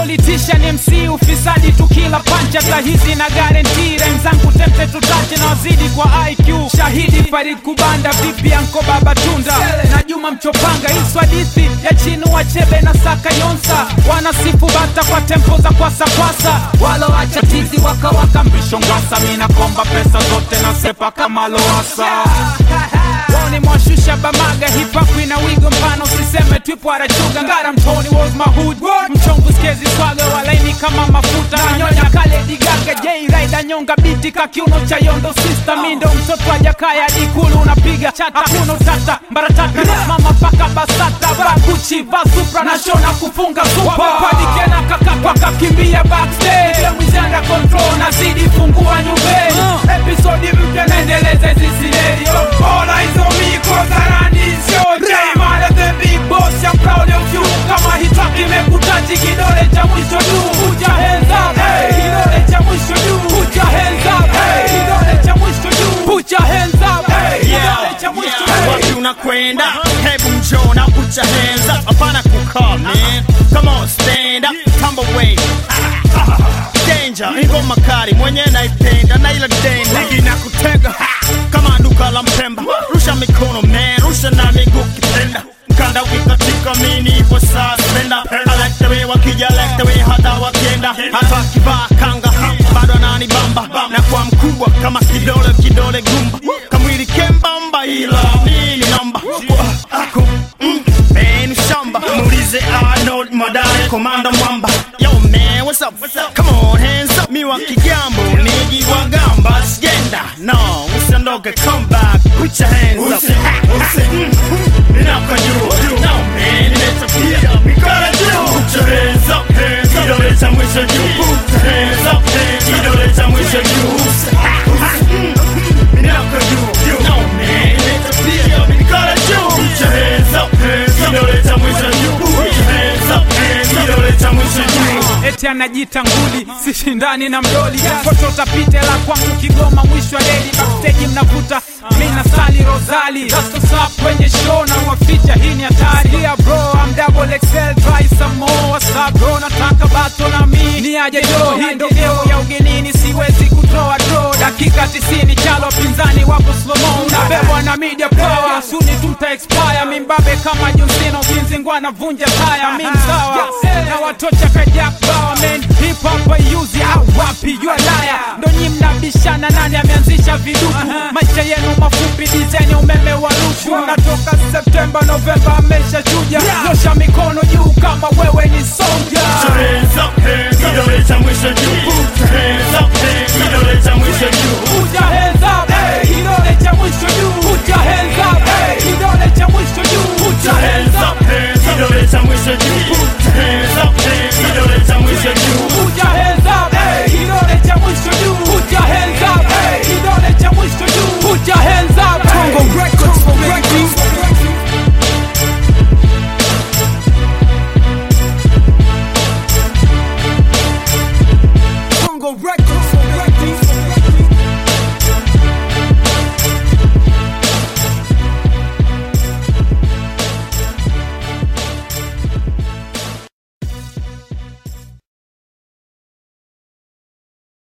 politician MC ufisadi tukila pancha tahizi na guarantee rhyme zangu tempe tutache na wazidi kwa IQ shahidi Farid Kubanda vipi anko baba tunda na Juma Mchopanga hizo hadithi ya chinu wachebe na saka yonsa wanasifu bata kwa tempo za kwasa kwasa waloacha tizi wakawaka mbisho ngwasa mina komba pesa zote na sepa kama loasa Woni mwashusha bamaga hip hop ina wigo mpana usiseme twipo arachuga ngara mtoni was my hood mchongo skezi swaga walaini kama mafuta nanyonya kale digaga J Rider nyonga biti kakiuno cha yondo sister mindo mtoto wa jakaya dikulu unapiga chata hakuna utata mbaratata mama paka basata baguchi basupra na shona kufunga supa wapadikena kakakwa kakimbia backstage ya mwizanda control nazidi fungua nyumbeni episodi mpya naendeleza hizi scenario all eyes on me cause I run this show J man of the big boss I'm proud of you kama hii track imekutachi kidole cha mwisho juu put your hands up hey kidole cha mwisho juu put your hands up hey kidole cha mwisho juu put your hands up hey kidole cha mwisho juu wapi unakwenda hebu njoo na put your hands up hapana kukaa man come on stand up tumble away danger ingoma kali mwenye naipenda na ila denda ligi na kutega ha, kama duka la mpemba rusha mikono man rusha na miguu kipenda mkanda ukikatika mini ipo saa spenda I like the way wakija like the way hata wakienda hata wakivaa kanga ha, bado ananibamba na kwa mkubwa kama kidole kidole gumba kamwili kembamba ila nini namba ako mm, man shamba muulize Arnold Madare komanda mwamba yo man what's up come on hands up mi wa kigambo niji wa gamba sigenda no usiondoke come back put your hands up Mm, mm, ninakujua no man nimetapia mikono juu put your hands up hands up kidole cha mwisho juu put your hands up hands up kidole cha mwisho juu Mm, mm, ninakujua no man nimetapia mikono juu put your hands up hands up kidole cha mwisho juu put your hands up hands up kidole cha mwisho juu eti anajita nguli sishindani na mdoli foto tapite la kwangu kigoma mwisho wa leli backstage mnavuta mina sali rosali Just up kwenye show na waficha hii ni hatari yeah bro I'm double XL try some more what's up bro nataka bato na mi ni aje jo hii ndo geo ya ugenini siwezi kutoa draw dakika 90 chalo pinzani wapo slow mo unabebwa na media power suni tuta expire mimbabe kama John Cena ukinzingwa na vunja taya mi msawa na watocha kajak bawa men hip hop ayuzi au wapi you a liar ndo nyi mnabishana nani ameanzisha vidudu maisha yenu mafupi dizeni umeme wa rushu natoka Septemba Novemba amesha chuja nyosha mikono juu kama wewe ni soldier hands up, hands up. Kidole cha mwisho juu. Put your hands up, hands up. Kidole cha mwisho juu. Put your hands up, hey, kidole cha mwisho juu. Put your hands up, hey, kidole cha mwisho juu. Put your hands up, hands up. Kidole cha mwisho juu. Put your hands up, hands up. Kidole cha mwisho juu. Put your hands up, hey, kidole cha mwisho juu. Put your hands up, hey, kidole cha mwisho juu. Put your hands up, Congo Records for Records. Congo Records.